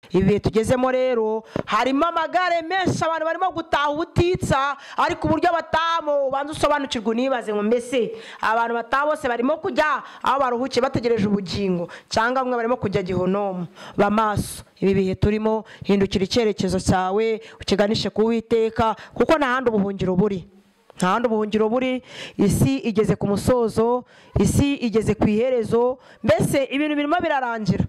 ibi bihe tugezemo rero harimo amagare menshi abantu barimo gutaha ubutitsa ariko uburyo batahamo ubanza usobanukirwa unibaze ngo mbese abantu bataha bose barimo kujya aho baruhukiye bategereje ubugingo cyangwa bamwe barimo kujya gihonomu bamaso ibi bihe turimo hindukira icyerekezo cyawe ukiganishe ku witeka kuko nta handi ubuhungiro buri nta handi ubuhungiro buri isi igeze ku musozo isi igeze ku iherezo mbese ibintu birimo birarangira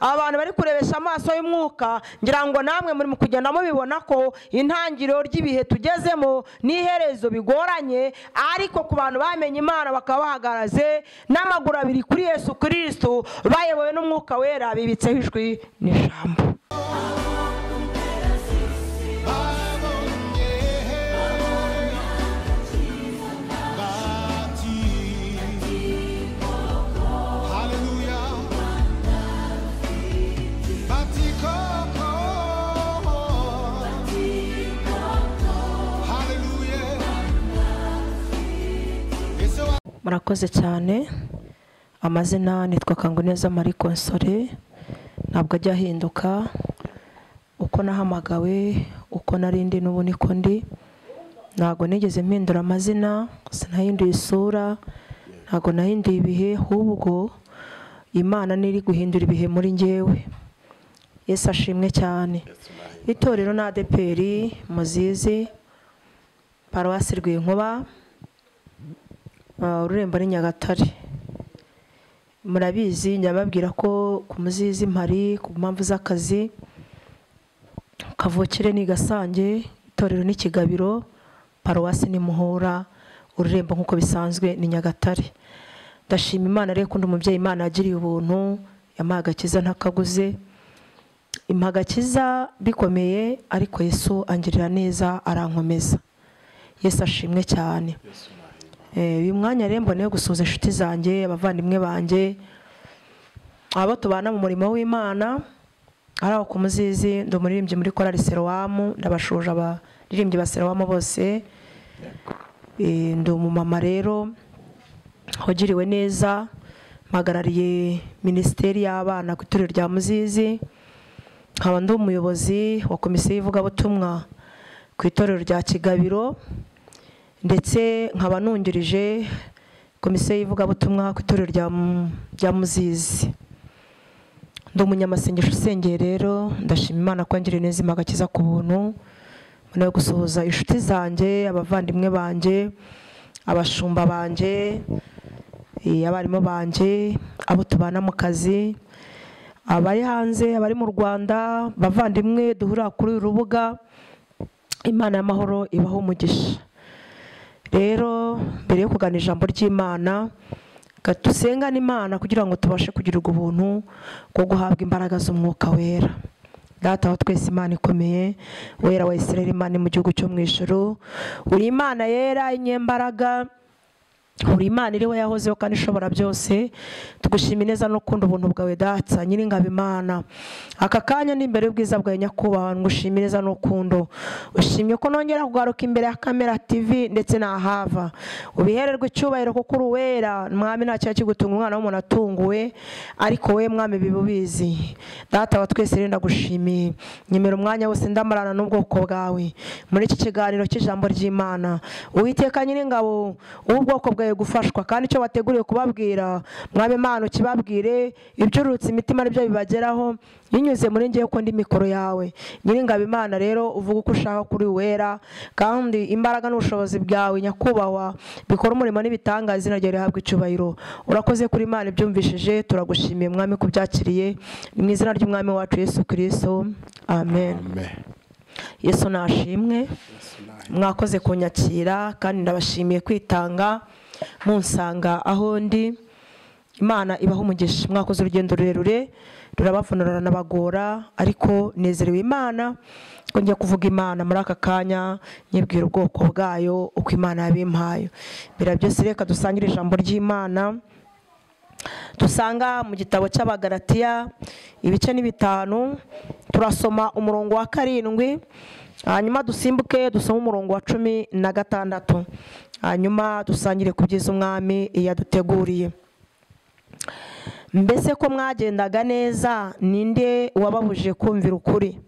abantu bari kurebesha amaso y'umwuka ngira ngo namwe muri kugenda mubibona ko intangiriro ry'ibihe tugezemo n'iherezo bigoranye ariko ku bantu bamenye imana bakaba bahagaraze n'amaguru abiri kuri yesu kirisitu bayobowe n'umwuka wera bibitseho ijwi n'ijambo murakoze cyane amazina nitwa kanguneza marie konsore ntabwo ajya ahinduka uko nahamagawe uko narindi n'ubu niko ndi ntabwo nigeze mpindura amazina sinahinduye isura ntabwo nahinduye ibihe ahubwo imana niri guhindura ibihe muri ngewe Yesu ashimwe cyane itorero na adeperi muzizi paruwasi rw'inkuba ururembo ni nyagatare murabizi nyababwira ko ku muzizi mpari ku mpamvu z'akazi kavukire ni gasange itorero ni kigabiro paruwasi ni muhura ururembo nk'uko bisanzwe ni nyagatare ndashima imana rero undi umubyeyi imana yagiriye ubuntu yamuha agakiza ntakaguze imuha agakiza bikomeye ariko yesu angirira neza arankomeza yesu ashimwe cyane uyu mwanya rero mboneye gusuhuza inshuti zanjye abavandimwe banjye abo tubana mu murimo w'imana ari aho ku muzizi ndi umuririmbyi muri korari seruwamu ndabashuje abaririmbyi ba seruwamu bose ndi umumama rero wagiriwe neza mpagarariye minisiteri y'abana ku itorero rya muzizi nkaba ndi umuyobozi wa komisiyo y'ivugabutumwa ku itorero rya kigabiro ndetse nkaba nungirije komisiyo y'ivugabutumwa ku itorero rya muzizi ndi umunyamasengesho usengeye rero ndashima imana kwangire neza imagakiza ku buntu mbona yo gusuhuza inshuti zanjye abavandimwe banjye abashumba banjye abarimu banjye abo tubana mu kazi abari hanze abari mu rwanda bavandimwe duhurira kuri uru rubuga imana y'amahoro ibaho umugisha rero mbere yo kugana ijambo ry'imana dusengane imana kugira ngo tubashe kugirirwa ubuntu bwo guhabwa imbaraga z'umwuka wera data wa twese imana ikomeye wera wa israel imana mu gihugu cyo mu ijoro uri imana yera inyembaraga uri imana iriho yahozeho kandi ishobora byose tugushima neza n'ukunda ubuntu bwawe datsa nyir'ingabo imana aka kanya ni imbere y'ubwiza bwawe nyakubahwa ngushime neza n'ukundo ushimye ko nongera kugaruka imbere ya kamera tv ndetse n'ahava ubihererwe icyubahiro kuko uri uwera mwami nta kintu kigutunga umwana w'umuntu atunguwe ariko we mwami biba ubizi data wa twese rero ndagushimiye nyemera umwanya wose ndamarana n'ubwoko bwawe muri iki kiganiro cy'ijambo ry'imana uwiteka nyir'ingabo w'ubwoko bwawe gufashwa kandi icyo bateguriwe kubabwira mwabe Imana ukibabwire ibyurutse imitima nibyo bibageraho binyuze muri ngewe ko ndi mikoro yawe nyir'ingabo imana rero uvuga uko ushaka kuri wera kandi imbaraga n'ubushobozi bwawe nyakubahwa bikora umurimo n'ibitanga izina ryawe rihabwa icyubahiro urakoze kuri imana ibyumvishije turagushimiye mwami ko byakiriye mu izina ry'umwami wacu yesu kirisito amen yesu nashimwe mwakoze kunyakira kandi ndabashimiye kwitanga munsanga aho ndi imana ibaho umugisha mwakoze urugendo rurerure rurabavunura nabagora ariko nezerewe imana ko njya kuvuga imana muri aka kanya nyibwira ubwoko bwayo uko imana yabimpaye mbere byose reka dusangire ijambo ry'imana dusanga mu gitabo cy'abagaratiya ibice ni bitanu turasoma umurongo wa karindwi hanyuma dusimbuke dusome umurongo wa cumi na gatandatu hanyuma dusangire ku byiza umwami iyo aduteguriye mbese ko mwagendaga neza ninde wababuje kumvira ukuri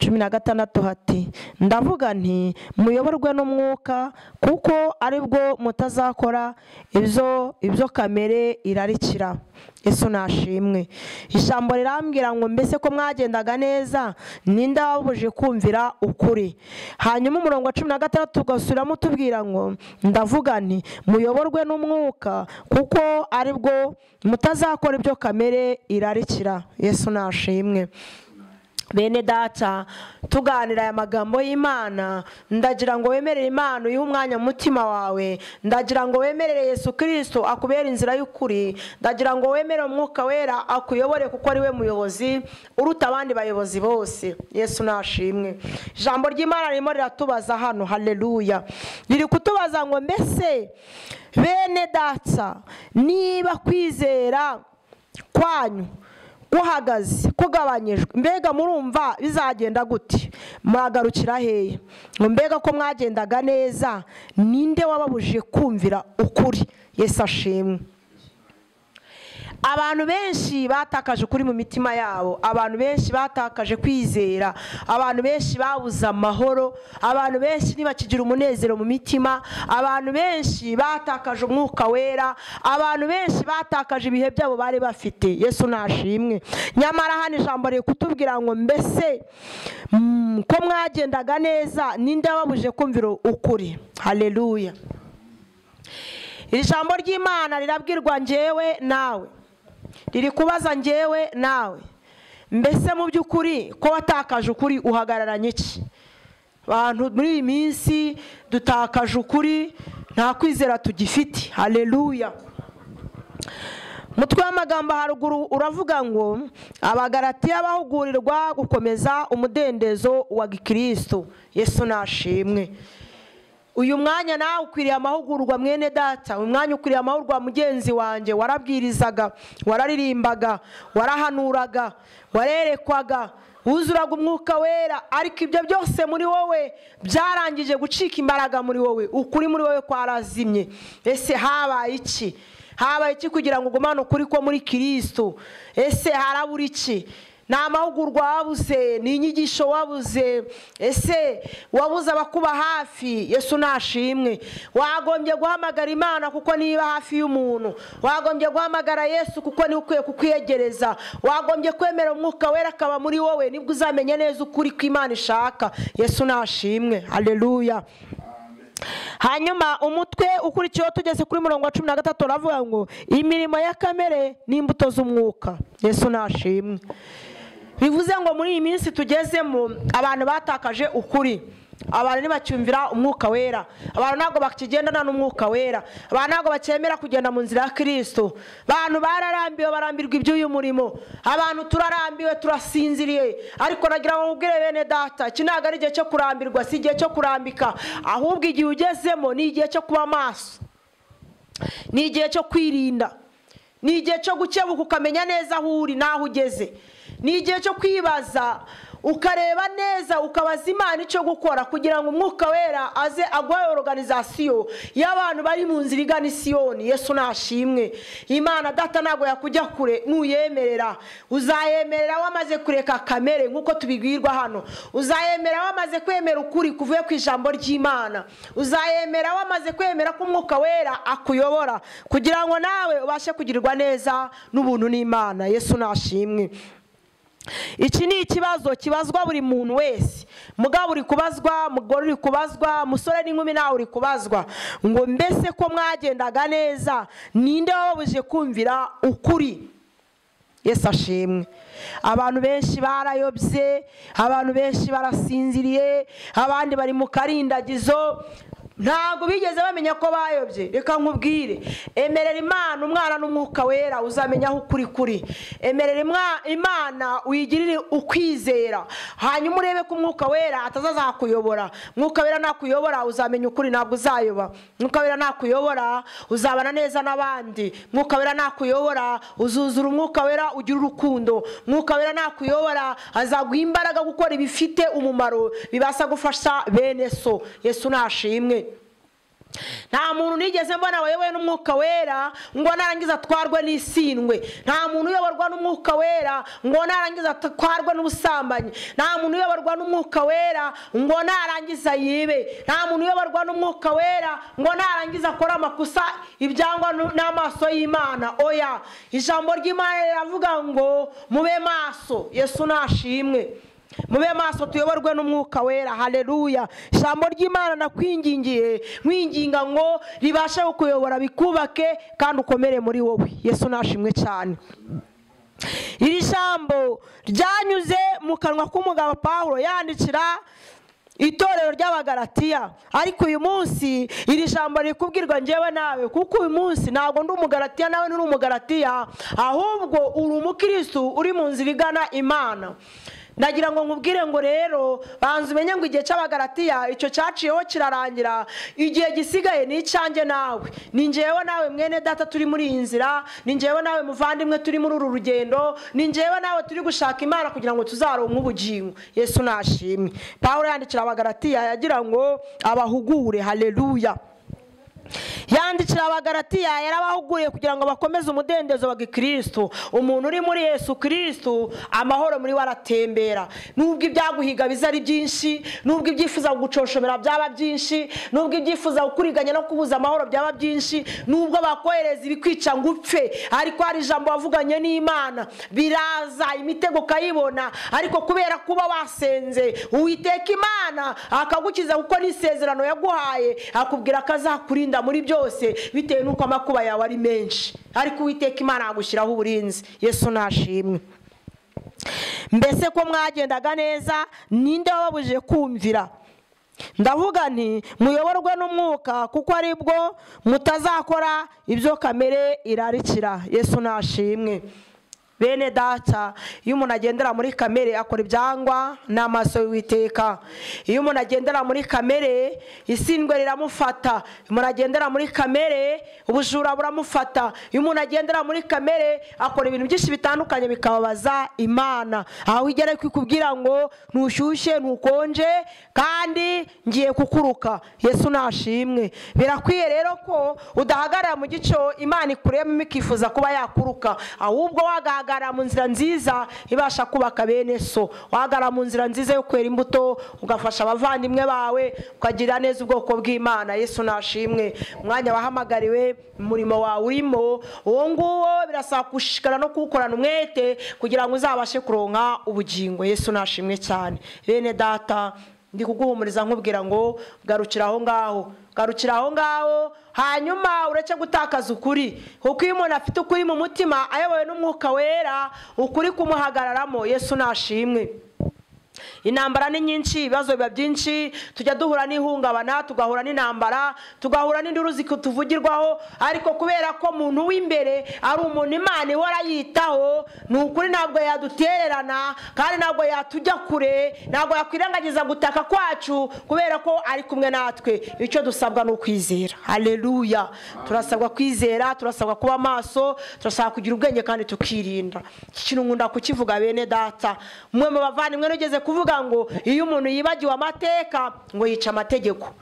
cumi na gatandatu hati ndavuga nti muyoborwe n'umwuka kuko aribwo mutazakora ibyo ibyo kamere irarikira ese nashimwe ijambo rirambwira ngo mbese ko mwagendaga neza ninde wababuje kumvira ukuri hanyuma umurongo wa cumi na gatandatu ugasubiramo utubwira ngo ndavuga nti muyoborwe n'umwuka kuko aribwo mutazakora ibyo kamere irarikira yesu nashimwe bene data tuganira aya magambo y'imana ndagira ngo wemerere imana uyihe umwanya mu mutima wawe ndagira ngo wemerere yesu kirisito akubere inzira y'ukuri ndagira ngo wemere umwuka wera akuyobore kuko ari we muyobozi uruta abandi bayobozi bose yesu nashimwe ijambo ry'imana ririmo riratubaza hano hareruya riri kutubaza ngo mbese bene data niba kwizera kwanyu guhagaze kugabanyijwe mbega murumva bizagenda gute mwagarukira hehe ngo mbega ko mwagendaga neza ninde wababujije kumvira ukuri Yesu ashimwe abantu benshi batakaje ukuri mu mitima yabo abantu benshi batakaje kwizera abantu benshi babuze amahoro abantu benshi ntibakigira umunezero mu mitima abantu benshi batakaje umwuka wera abantu benshi batakaje ibihe byabo bari bafite yesu nashimwe nyamara hano ijambo riri kutubwira ngo mbese ko mwagendaga neza ninde wababuje kumvira ukuri hareruya iri jambo ry'imana rirabwirwa ngewe nawe riri kubaza ngewe nawe mbese mu by'ukuri ko watakaje ukuri uhagararanye iki abantu muri iyi minsi dutakaje ukuri nta kwizera tugifite hareruya mutwe w'amagambo haruguru uravuga ngo abagaratiya bahugurirwa gukomeza umudendezo wa gikirisitu yesu nashimwe uyu mwanya nawe ukwiriye amahugurwa mwene data uyu mwanya ukwiriye amahugurwa mugenzi wanjye warabwirizaga wararirimbaga warahanuraga warerekwaga wuzuraga umwuka wera ariko ibyo byose muri wowe byarangije gucika imbaraga muri wowe ukuri muri wowe kwarazimye ese habaye iki habaye iki kugira ngo ugumane ukuri ko muri kirisitu ese harabura iki ni amahugurwa wabuze ni inyigisho wabuze ese wabuze abakuba hafi yesu nashimwe wagombye guhamagara imana kuko niba hafi y'umuntu wagombye guhamagara yesu kuko niwe ukwiye kukwiyegereza wagombye kwemera umwuka wera akaba muri wowe nibwo uzamenya neza ukuri ko imana ishaka yesu nashimwe hareruya hanyuma umutwe ukurikiyeho tugeze kuri mirongo cumi na gatatu uravuga ngo imirimo ya kamere n'imbuto z'umwuka yesu nashimwe bivuze ngo muri iyi minsi tugezemo abantu batakaje ukuri abantu ntibacyumvira umwuka wera abantu ntabwo bakigendana n'umwuka wera abantu ntabwo bakemera kugenda mu nzira ya kirisito abantu bararambiwe barambirwa iby'uyu murimo abantu turarambiwe turasinziriye ariko nagira ngo nkubwire bene data iki ntabwo ari igihe cyo kurambirwa si igihe cyo kurambika ahubwo igihe ugezemo ni igihe cyo kuba maso ni igihe cyo kwirinda ni igihe cyo gukebuka ukamenya neza aho uri n'aho ugeze ni igihe cyo kwibaza ukareba neza ukabaza imana icyo gukora kugira ngo umwuka wera aze agwaye oruganizasiyo y'abantu bari mu nzira igana isiyoni yesu nashimwe imana data ntabwo yakujya kure nuyemerera uzayemerera wamaze kureka kamere nk'uko tubibwirwa hano uzayemerera wamaze kwemera ukuri kuvuye ku ijambo ry'imana uzayemera wamaze kwemera ko umwuka wera akuyobora kugira ngo nawe ubashe kugirirwa neza n'ubuntu n'imana yesu nashimwe iki ni ikibazo kibazwa buri muntu wese mugabo uri kubazwa mugore uri kubazwa musore n'inkumi nawe uri kubazwa ngo mbese ko mwagendaga neza ninde wababuje kumvira ukuri Yesu ashimwe abantu benshi barayobye abantu benshi barasinziriye abandi bari mu karindagizo ntabwo bigeze bamenya ko bayobye reka nkubwire emerera imana umwana n'umwuka wera uzamenya aho ukuri kuri emerera imana wigirire ukwizera hanyuma urebe ko umwuka wera atazazakuyobora umwuka wera nakuyobora uzamenya ukuri ntabwo uzayoba umwuka wera nakuyobora uzabana neza n'abandi umwuka wera nakuyobora uzuzura umwuka wera ugira urukundo umwuka wera nakuyobora azaguha imbaraga gukora ibifite umumaro bibasha gufasha bene so yesu nashimwe nta muntu nigeze mbona wayobowe n'umwuka wera ngo narangiza atwarwe n'isindwe nta muntu uyoborwa n'umwuka wera ngo narangiza atwarwe n'ubusambanyi nta muntu uyoborwa n'umwuka wera ngo narangiza yibe nta muntu uyoborwa n'umwuka wera ngo narangiza akore amakosa ibyangwa n'amaso y'imana oya ijambo ry'imana riravuga ngo mube maso yesu nashimwe mube maso tuyoborwe n'umwuka wera hareruya ijambo ry'imana nakwingingiye nkwinginga ngo ribashe kukuyobora bikubake kandi ukomere muri wowe yesu nashimwe cyane iri jambo ryanyuze mu kanwa k'umugabo paul yandikira itorero ry'abagaratiya ariko uyu munsi iri jambo rikubwirwa ngewe nawe kuko uyu munsi ntabwo ndi umugaratiya nawe nturi umugaratiya ahubwo uri umukirisitu uri mu nzira igana imana ndagira ngo nkubwire ngo rero banza umenye ngo igihe cy'abagaratiya icyo cyaciyeho kirarangira igihe gisigaye ni icyanjye nawe ni ngewe nawe mwene data turi muri iyi nzira ni ngewe nawe muvandimwe turi muri uru rugendo ni ngewe nawe turi gushaka imana kugira ngo tuzaronke ubugingo yesu nashimwe paul yandikira abagaratiya yagira ngo abahugure hareruya yandikira abagaratiya yarabahuguriye kugira ngo bakomeze umudendezo wa gikirisitu umuntu uri muri yesu kirisitu amahoro muri we aratembera nubwo ibyaguhiga biza ari byinshi nubwo ibyifuza kugucoshomera byaba byinshi nubwo ibyifuza kukuriganya no kubuza amahoro byaba byinshi nubwo bakohereza ibikwica ngo upfe ariko hari ijambo wavuganye n'imana biraza imitego ukayibona ariko kubera kuba wasenze uwiteka imana akagukiza kuko n'isezerano yaguhaye akubwira ko azakurinda muri byose bitewe n'uko amakuba yawe ari menshi ariko uwiteka imana yagushyiraho uburinzi yesu nashimwe mbese ko mwagendaga neza ninde wababujije kumvira ndavuga nti muyoborwe n'umwuka kuko aribwo mutazakora ibyo kamere irarikira yesu nashimwe bene data iyo umuntu agendera muri kamere akora ibyangwa ni amaso y'uwiteka iyo umuntu agendera muri kamere isindwe riramufata iyo umuntu agendera muri kamere ubujura buramufata iyo umuntu agendera muri kamere akora ibintu byinshi bitandukanye bikababaza imana aho igera ikubwira ngo ntushyushye ntukonje kandi ngiye kukuruka yesu nashimwe birakwiye rero ko udahagarara mu gico imana ikuremo ikifuza kuba yakuruka ahubwo wagaragara wahagarara mu nzira nziza ibasha kubaka bene so wahagarara mu nzira nziza yo kwera imbuto ugafasha abavandimwe bawe ukagira neza ubwoko bw'imana yesu nashimwe umwanya wahamagariwe umurimo wawe urimo uwo nguwo birasaba gushishikara no kuwukorana umwete kugira ngo uzabashe kuronka ubugingo yesu nashimwe cyane bene data ndi kuguhumuriza nkubwira ngo garukira aho ngaho garukira aho ngaho hanyuma ureke gutakaza ukuri kuko iyo umuntu afite ukuri mu mutima ayobowe n'umwuka wera ukuri kumuhagararamo yesu nashimwe intambara ni nyinshi ibibazo biba byinshi tujya duhura n'ihungabana tugahura n'intambara tugahura n'induru zituvugirwaho ariko kubera ko umuntu w'imbere ari umuntu imana ihora yitaho ni ukuri ntabwo yadutererana kandi ntabwo yatujya kure ntabwo yakwirengagiza gutaka kwacu kubera ko ari kumwe natwe icyo dusabwa ni ukwizera hareruya turasabwa kwizera turasabwa kuba maso turasabwa kugira ubwenge kandi tukirinda iki kintu nkunda kukivuga bene data umwe mu bavandimwe n'ugeze kuvuga ngo iyo umuntu yibagiwe amateka ngo yica amategeko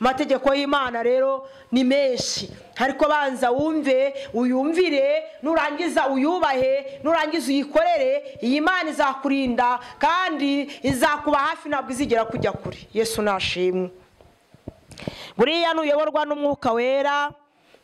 amategeko y'imana rero ni menshi ariko banza wumve uyumvire nurangiza uyubahe nurangiza uyikorere iyi mana izakurinda kandi izakuba hafi ntabwo izigera kujya kure yesu nashimwe buriya nuyoborwa n'umwuka wera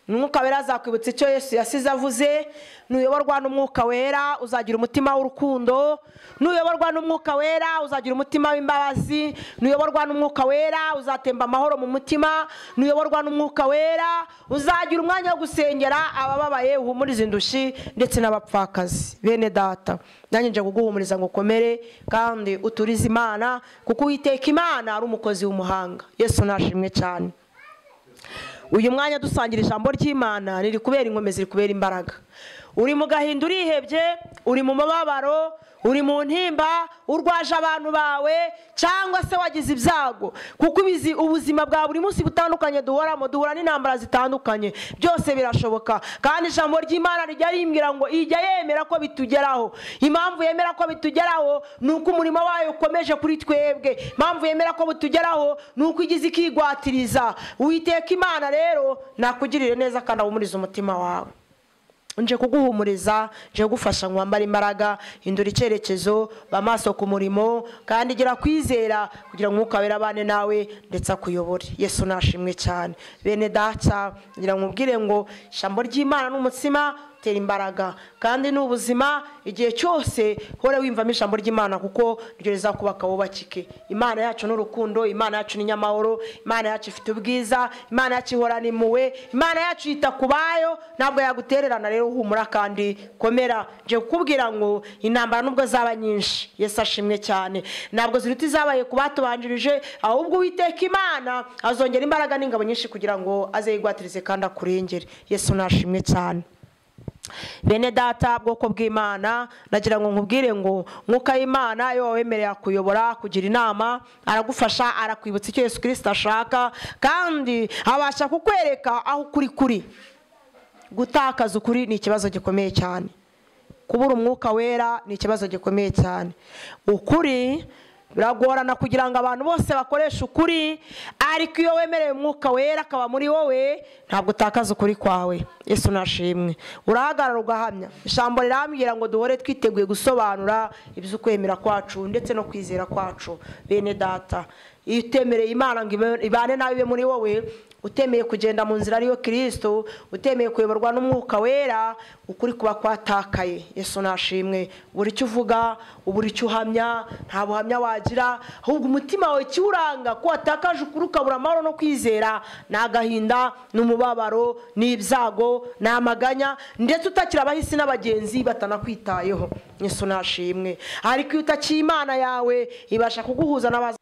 umwuka wera azakwibutsa icyo yesu yasize avuze nuyoborwa n'umwuka wera uzagira umutima w'urukundo nuyoborwa n'umwuka wera uzagira umutima w'imbabazi nuyoborwa n'umwuka wera uzatemba amahoro mu mutima nuyoborwa n'umwuka wera uzagira umwanya wo gusengera abababaye uhumuriza indushyi ndetse n'abapfakazi bene data nanjye nje kuguhumuriza ngo ukomere kandi uturize imana kuko uwiteka imana ari umukozi w'umuhanga yesu nashimwe cyane uyu mwanya dusangira ijambo ry'imana riri kubera inkomezi riri kubera imbaraga uri mu gahinda urihebye uri mu mababaro uri mu ntimba urwaje abantu bawe cyangwa se wagize ibyago kuko ibizi- ubuzima bwa buri munsi butandukanye duhoramo duhura n'intambara zitandukanye byose birashoboka kandi ijambo ry'imana rijya rimbwira ngo ijya yemera ko bitugeraho impamvu yemera ko bitugeraho ni uko umurimo wayo ukomeje kuri twebwe impamvu yemera ko butugeraho ni uko igize ikigwatiriza Uwiteka imana rero nakugirire neza kandi ahumurize umutima wawe nje kuguhumuriza nje kugufasha ngo wambare imbaraga hindura icyerekezo ba maso ku murimo kandi gira kwizera kugira ngo umwuka wera abane nawe ndetse akuyobore yesu nashimwe cyane bene daca ngira ngo ubwire ngo ijambo ry'imana n'umutsima tera imbaraga kandi ni ubuzima igihe cyose hore wiyumvamo ijambo ry'imana kuko ryo rizakubaka wubakike imana yacu ni urukundo imana yacu ni nyamahoro imana yacu ifite ubwiza imana yacu ihorana impuhwe imana yacu yita ku bayo ntabwo yagutererana rero humura kandi komera nje kukubwira ngo intambara nubwo zaba nyinshi yesu ashimwe cyane ntabwo ziruta izabaye ku batubanjirije ahubwo uwiteka imana azongera imbaraga n'ingabo nyinshi kugira ngo aze yigwatirize kandi akurengere yesu nashimwe cyane bene data bwoko bw'imana nagira ngo nkubwire ngo mwuka y'imana iyo wawemereye akuyobora kugira inama aragufasha arakwibutsa icyo yesu kirisita ashaka kandi abasha kukwereka aho ukuri kuri gutakaza ukuri ni ikibazo gikomeye cyane kubura umwuka wera ni ikibazo gikomeye cyane ukuri biragorana kugira ngo abantu bose bakoreshe ukuri ariko iyo wemereye umwuka wera akaba muri wowe ntabwo utakaza ukuri kwawe yesu nashimwe urahagarara ugahamya ijambo rirambwira ngo duhore twiteguye gusobanura iby'ukwemera kwacu ndetse no kwizera kwacu bene data iyo utemereye imana ngo ibe- ibane nawe ibe muri wowe utemeye kugenda mu nzira ariyo kirisito utemeye kuyoborwa n'umwuka wera ukuri kuba kwatakaye yesu nashimwe buri icyo uvuga buri icyo uhamya nta buhamya wagira ahubwo umutima wawe ikiwuranga ko watakaje ukuri ukabura amahoro no kwizera ni agahinda ni umubabaro ni ibyago ni amaganya ndetse utakira abahisi n'abagenzi batanakwitayeho yesu nashimwe ariko iyo utakiye imana yawe ibasha kuguhuza n'abaza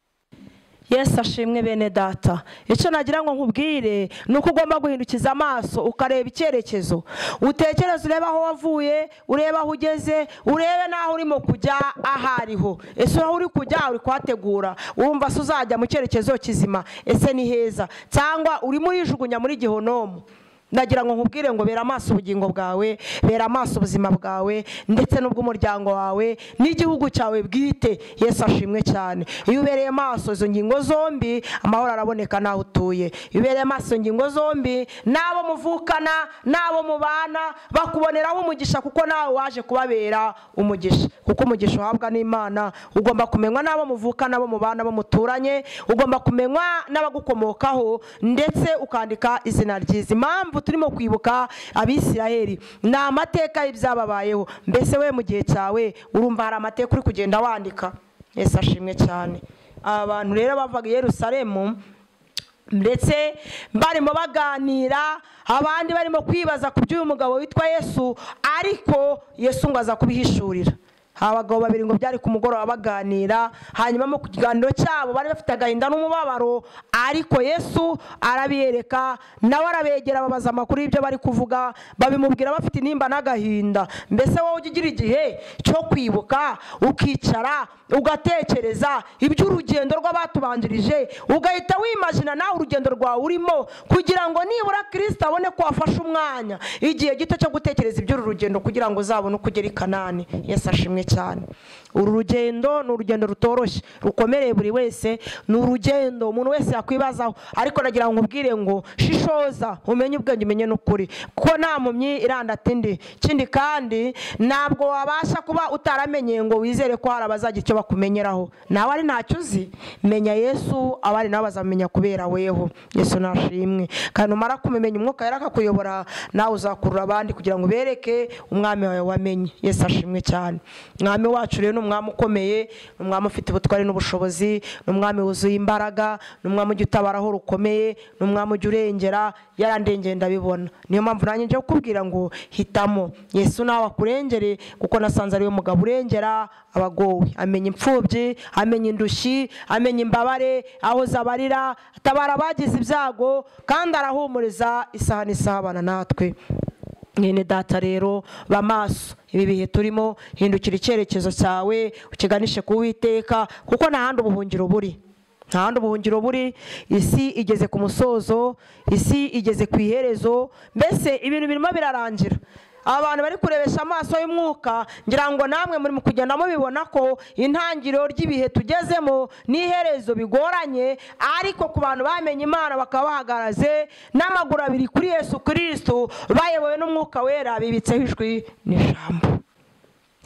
yesu ashimwe bene data icyo nagira ngo nkubwire ni uko ugomba guhindukiza amaso ukareba icyerekezo utekereze urebe aho wavuye urebe aho ugeze urebe n'aho urimo kujya aho ariho ese aho uri kujya uri kuhategura urumva se uzajya mu cyerekezo kizima ese ni heza cyangwa urimo urijugunya muri gihonomu ndagira ngo nkubwire ngo bera amaso ubugingo bwawe bera amaso ubuzima bwawe ndetse n'ubw'umuryango wawe n'igihugu cyawe bwite yesu ashimwe cyane iyo ubereye amaso izo ngingo zombi amahoro araboneka n'aho utuye iyo ubereye amaso izo ngingo zombi n'abo muvukana n'abo mubana bakuboneraho umugisha kuko nawe waje kubabera umugisha kuko umugisha uhabwa n'imana ugomba kumenywa n'abo muvukana bo mubana bo muturanye ugomba kumenywa n'abagukomokaho ndetse ukandika izina ryiza impamvu turimo kwibuka abisiraheli ni amateka y'ibyababayeho mbese we mu gihe cyawe urumva hari amateka uri kugenda wandika yesu ashimwe cyane aba bantu rero bavaga i yerusalemu ndetse barimo baganira abandi barimo kwibaza ku by'uyu mugabo witwa yesu ariko yesu ngo aza kubihishurira abagabo babiri ngo byari ku mugoroba baganira hanyuma mu kiganiro cyabo bari bafite agahinda n'umubabaro ariko yesu arabiyereka nawe arabegera babaza amakuru y'ibyo bari kuvuga babimubwira bafite intimba n'agahinda mbese wowe ujya ugira igihe cyo kwibuka ukicara ugatekereza iby'urugendo rw'abatubanjirije ugahita wimajina nawe urugendo rwawe urimo kugira ngo nibura kirisita abone ko wafashe umwanya igihe gito cyo gutekereza iby'uru rugendo kugira ngo uzabone uko ugera i kanani yesu ashimwe cyane uru rugendo ni urugendo rutoroshye rukomereye buri wese ni urugendo umuntu wese yakwibazaho ariko nagira ngo nkubwire ngo shishoza umenye ubwenge umenye n'ukuri kuko nta mpumyi irandata indi ikindi kandi ntabwo wabasha kuba utaramenye ngo wizere ko hari abazagira icyo bakumenyeraho nawe ari ntacyo uzi menya yesu abari nabo bazamenya kubera weho yesu nashimwe kandi numara kumumenya umwuka yari akakuyobora nawe uzakurura abandi kugira ngo ubereke umwami wawe wamenye yesu ashimwe cyane umwami wacu rero ni umwami ukomeye ni umwami ufite ubutwari n'ubushobozi ni umwami wuzuye imbaraga ni umwami ujya utabaraho rukomeye ni umwami ujya urengera yarandengeye ndabibona niyo mpamvu nanjye njya kukubwira ngo hitamo yesu nawe akurengere kuko nasanze ariwe mugabo urengera abagowe amenya imfubyi amenya indushyi amenya imbabare aho zabarira atabara abagize ibyago kandi arahumuriza isaha n'isaha abana natwe mwene data rero ba maso ibi bihe turimo hindukira icyerekezo cyawe ukiganishe ku witeka kuko nta handi ubuhungiro buri nta handi ubuhungiro buri isi igeze ku musozo isi igeze ku iherezo mbese ibintu birimo birarangira abantu bari kurebesha amaso y'umwuka ngira ngo namwe muri mu kugenda mubibona ko intangiriro ry'ibihe tugezemo n'iherezo bigoranye ariko ku bantu bamenye imana bakaba bahagaraze n'amaguru abiri kuri yesu kirisitu bayobowe n'umwuka wera bibitseho ijwi n'ijambo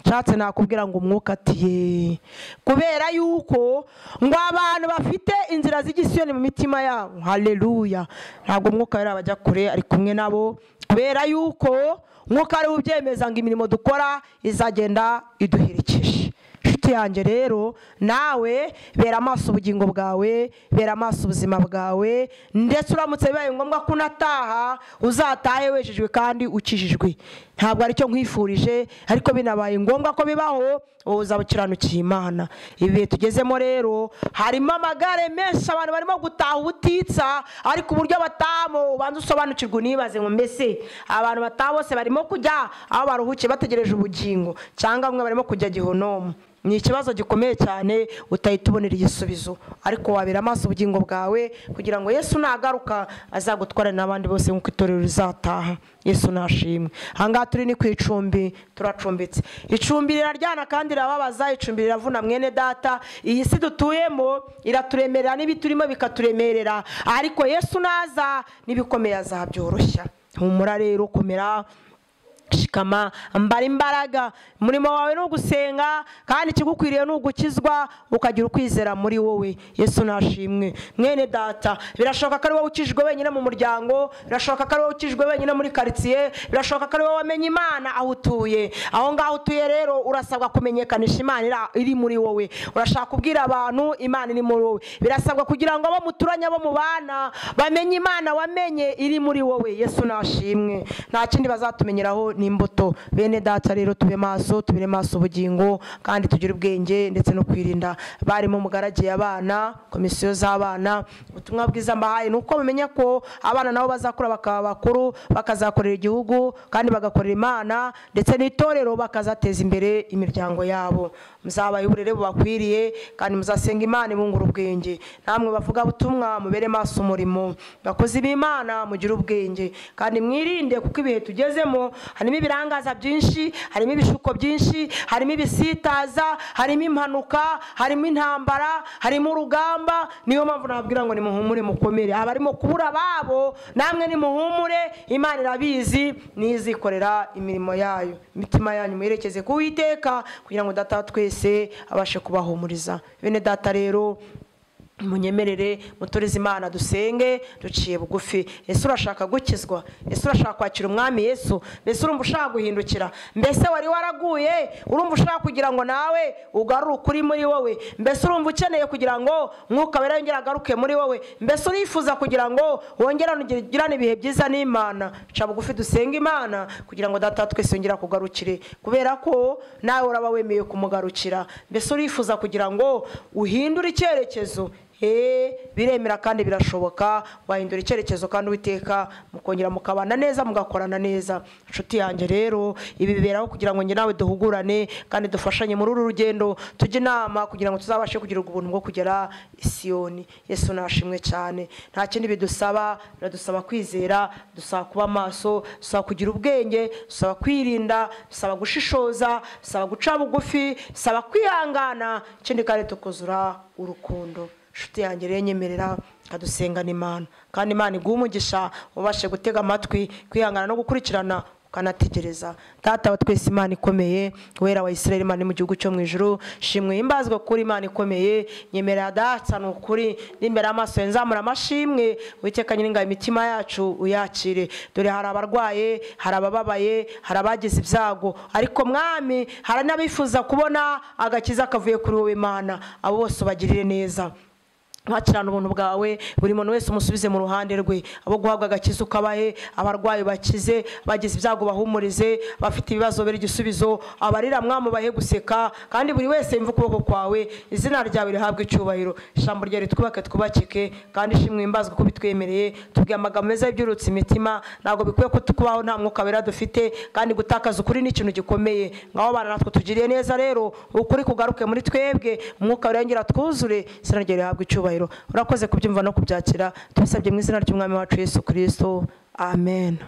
nshatse nakubwira ngo umwuka atiye kubera yuko ngo abantu bafite inzira z'igisiyoni mu mitima yabo hareruya ntabwo umwuka wera bajya kure ari kumwe nabo kubera yuko nk'uko ariwe ubyemeza ngo imirimo dukora izagenda iduherekeje inshuti yanjye rero nawe bera amaso ubugingo bwawe bera amaso ubuzima bwawe ndetse uramutse bibaye ngombwa ko unataha uzatahe wejejwe kandi ukijijwe ntabwo aricyo nkwifurije ariko binabaye ngombwa ko bibaho wowe uzabukiranukiye imana ibi bihe tugezemo rero harimo amagare menshi abantu barimo gutaha ubutitsa ariko uburyo batahamo ubanza usobanukirwa unibaze ngo mbese abantu bataha bose barimo kujya aho baruhukiye bategereje ubugingo cyangwa bamwe barimo kujya gihonomu ni ikibazo gikomeye cyane utahita ubonera igisubizo ariko wabera amaso ubugingo bwawe kugira ngo yesu nagaruka azagutwarane n'abandi bose nk'uko itorero rizataha yesu nashimwe ahangaha turi ni ku icumbi turacumbitse icumbi riraryana kandi rirababaza icumbi riravuna mwene data iyi si dutuyemo iraturemerera n'ibiturimo bikaturemerera ariko yesu naza n'ibikomeye azabyoroshya humura rero komera shikama mbara imbaraga umurimo wawe ni ugusenga kandi ikigukwiriye ni ugukizwa ukagira ukwizera muri wowe yesu nashimwe mwene data birashoboka ko ari wowe ukijwe wenyine mu muryango birashoboka ko ari wowe ukijwe wenyine muri karitsiye birashoboka ko ari wowe wamenye imana aho utuye aho ngaho utuye rero urasabwa kumenyekanisha imana iri muri wowe urashaka kubwira abantu imana iri muri wowe birasabwa kugira ngo abo muturanye abo mubana bamenye imana wamenye iri muri wowe yesu nashimwe nta kindi bazatumenyeraho n'imbuto bene data rero tube maso tubire maso ubugingo kandi tugire ubwenge ndetse no kwirinda barimo mugaragiye abana komisiyo z'abana ubutumwa bwiza mbahaye ni uko mumenya ko abana nabo bazakura bakaba bakuru bakazakorera igihugu kandi bagakorera imana ndetse n'itorero bakazateza imbere imiryango yabo muzabaye uburere bubakwiriye kandi muzasenga imana ibungura ubwenge namwe bavuga butumwa mubere maso umurimo bakozi b'imana mugire ubwenge kandi mwirinde kuko ibihe tugezemo harimo ibirangaza byinshi harimo ibishuko byinshi harimo ibisitaza harimo impanuka harimo intambara harimo urugamba niyo mpamvu nababwira ngo nimuhumure mukomere abarimo kubura ababo namwe nimuhumure imana irabizi nizikorera imirimo yayo imitima yanyu muyerekeze ku witeka kugira ngo data twese abashe kubahumuriza bene data rero munyemerere mutoreze imana dusenge duciye bugufi ese urashaka gukizwa ese urashaka kwakira umwami yesu mbese urumva ushaka guhindukira mbese wari waraguye urumva ushaka kugira ngo nawe ugarure ukuri muri wowe mbese urumva ukeneye kugira ngo mwuka wera yongere agaruke muri wowe mbese urifuza kugira ngo wongere ugirane ibihe byiza n'imana ca bugufi dusenge imana kugira ngo data twese yongere akugarukire kubera ko nawe uraba wemeye kumugarukira mbese urifuza kugira ngo uhindure icyerekezo biremera kandi birashoboka wahindura icyerekezo kandi uwiteka mukongera mukabana neza mugakorana neza inshuti yanjye rero ibi biberaho kugira ngo njye nawe duhugurane kandi dufashanye muri uru rugendo tujye inama kugira ngo tuzabashe kugira ubuntu bwo kugera isiyoni yesu nashimwe cyane nta kindi bidusaba biradusaba kwizera dusaba kuba amaso dusaba kugira ubwenge dusaba kwirinda dusaba gushishoza dusaba guca bugufi dusaba kwihangana ikindi kandi tukuzura urukundo inshuti yanjye rero nyemerera ikadusengana imana kandi imana iguha umugisha ubashe gutega amatwi kwihangana no gukurikirana ukanategereza data wa twese imana ikomeye wera wa israel imana mu gihugu cyo mu ijuru shimwe imbazwa kuri imana ikomeye nyemerera data ni ukuri n'imbere amaso nzamura amashimwe witeka nyine imitima yacu uyakire dore hari abarwaye hari abababaye hari abagize ibyago ariko mwami hari n'abifuza kubona agakiza kavuye kuri wowe imana abo bose ubagirire neza ntakirane ubuntu bwawe buri muntu wese umusubize mu ruhande rwe abo guhabwa agakiza ukabahe abarwayi bakize bagize ibyago bahumurize bafite ibibazo bere igisubizo abarira mwamubahe guseka kandi buri wese yumva ukuboko kwawe izina ryawe rihabwe icyubahiro ijambo ryawe ritwubake twubakike kandi ishimwe imbazwe uko bitwemereye tubwiye amagambo meza y'ibyurutse imitima ntabwo bikwiye ko tukubaho nta mwuka wera dufite kandi gutakaza ukuri ni ikintu gikomeye ngaho bana natwe tugiriye neza rero ukuri kugaruke muri twebwe umwuka wirengera twuzure izina ryawe rihabwe icyubahiro icyubahiro urakoze kubyumva no kubyakira tubisabye mu izina ry'umwami wacu yesu kirisito amen